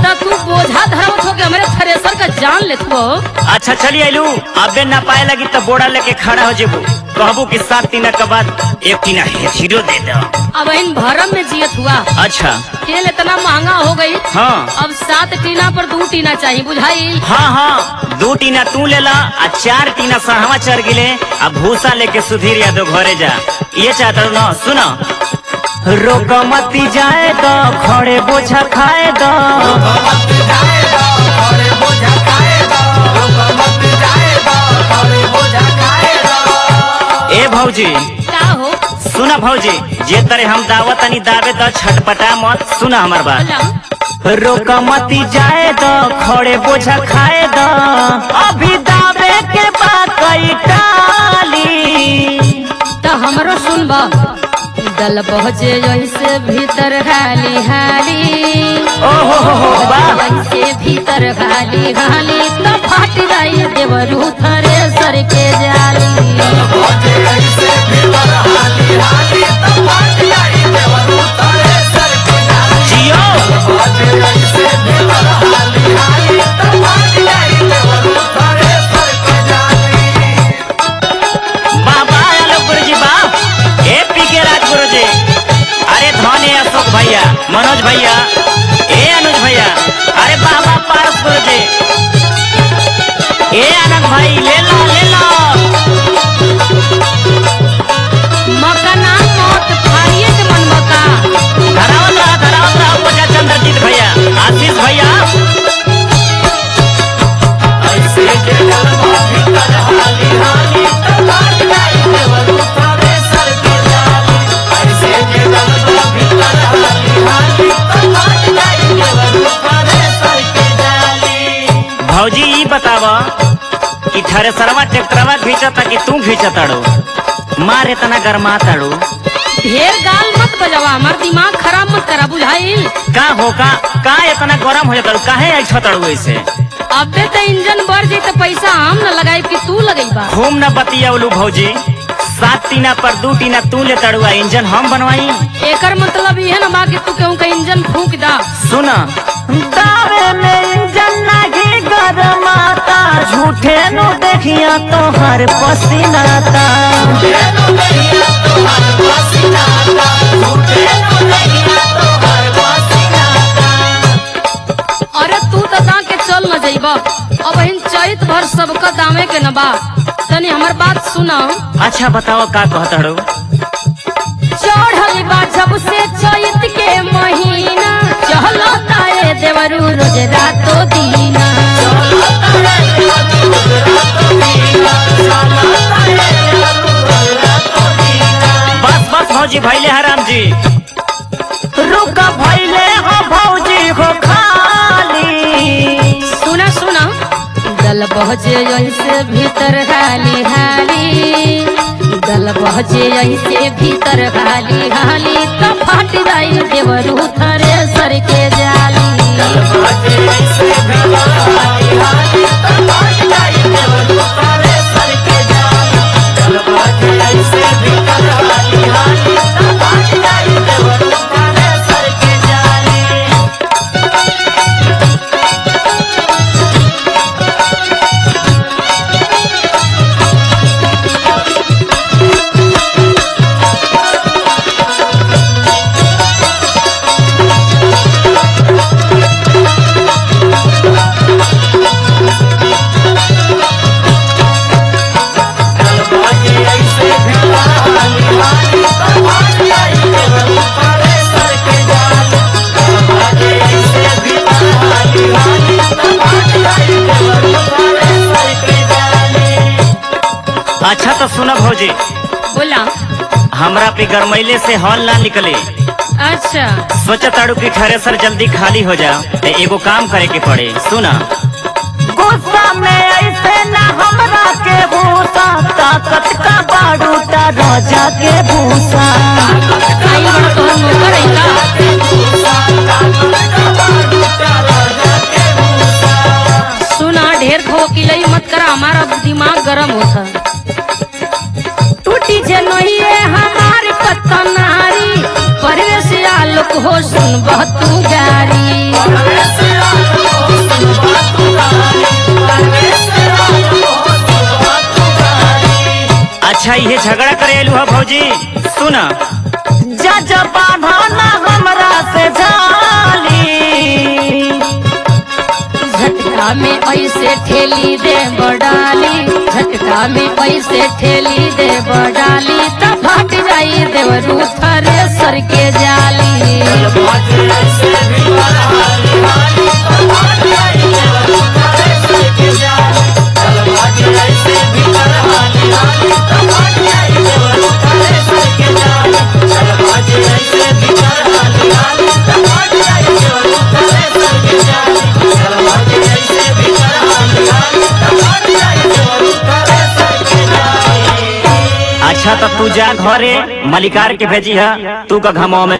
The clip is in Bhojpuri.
तो तू बोझा धरवत हो के हमरे थ्रेसर का जान लेत हो अच्छा चली आइलू अबे ना पाए लगी तो बोड़ा लेके खड़ा हो जेबू कहबू कि सात टीना के बाद एक टीना हीरो दे दो अब इन भरम में जियत हुआ अच्छा तेल इतना महंगा हो गई हाँ अब सात टीना पर दो टीना चाहिए बुझाई हाँ हाँ दो टीना तू ले ला आ चार टीना सहवा चढ़ गिले आ भूसा लेके सुधीर यादव घरे जा ये चाहता हूँ ना सुनो रोक मती जाए तो खड़े बोझा खाए दो ए भौजी का हो सुना भौजी जे तरे हम दावत तनी दावे तो छटपटा मत सुना हमार बात बोला रोक मती जाए दो खड़े बोझा खाए दो अभी दावे के बाद कई टाली तो हमरो सुनबा दल पहुँचे ऐसे भीतर हाली हाली ओहो हो हो वाह ऐसे भीतर हाली हाली तो फट जाई देवरू थरे सर के जाली जियो बाबा आलोक गुरु जी बा ए पी के राज गुरु जी अरे धने अशोक भैया मनोज भैया ए अनुज भैया अरे बाबा पारस गुरु जी ए आनंद भाई ले लो ले लो मका नाम मौत फाड़िए के मन मका धरावत रहा धरावत रहा पूजा चंद्रजीत भैया आशीष भैया भौजी ई बताव कि थ्रेसरवा ट्रैक्टरवा खींचता कि तू खींचताड़ो मार इतना गरमा ताड़ो ढेर गाल मत बजावा हमार दिमाग खराब मत करा बुझाइल का हो का का इतना गरम हो जाता काहे ऐसा ताड़ो ऐसे अबे तो इंजन बढ़ जाई तो पैसा हम न लगाई कि तू लगेबा खूब न बतियावलू भौजी सात टीना पर दू टीना तू ले तड़ुआ इंजन हम बनवाई एकर मतलब ये न बा कि तू केहू का इंजन फूक दा सुना दावे में इंजन नाही गरमाता झूठे नु देखिया तो हर पसीनाता अरे तू तो दा के चल न जाइबा अब इन चैत भर सबका दामे के न बा तनी हमर बात सुना अच्छा बताओ का कहतड़ो चढ़ल बा जब से चैत के महीना चलो ताए देवरू रोज रातो दीना बस बस भौजी भैले हराम जी रुक भैले हो भौजी हो खाली सुना सुना दल बहजे ऐसे भीतर हाली हाली दल बहजे ऐसे भीतर हाली हाली तो फट जाई देवरू थरे सर के जाली अच्छा तो सुनो भौजी बोला हमरा पे गरमैले से हॉल ना निकले अच्छा सोचा ताड़ू की थ्रेसर जल्दी खाली हो जा ते एगो काम करे के पड़े सुना गुस्सा में ऐसे ना हमरा के भूसा ताकत का बारूटा राजा के भूसा आई बड़ा तोहर नौकर है का सुना ढेर खो किलई मत करा हमारा दिमाग गरम होता टूटी जे नहीं है हमारी पतनारी परवेश आलोक हो सुन तू गारी ये झगड़ा करे आलू है भौजी सुन जज बांधना हमरा से जाली झटका में ऐसे ठेली दे बडाली झटका में ऐसे ठेली दे बडाली त फट जाई देवरू थरे सर के जाली अच्छा तो तू जा घरे मलिकार के भेजी है तू का घमाओ में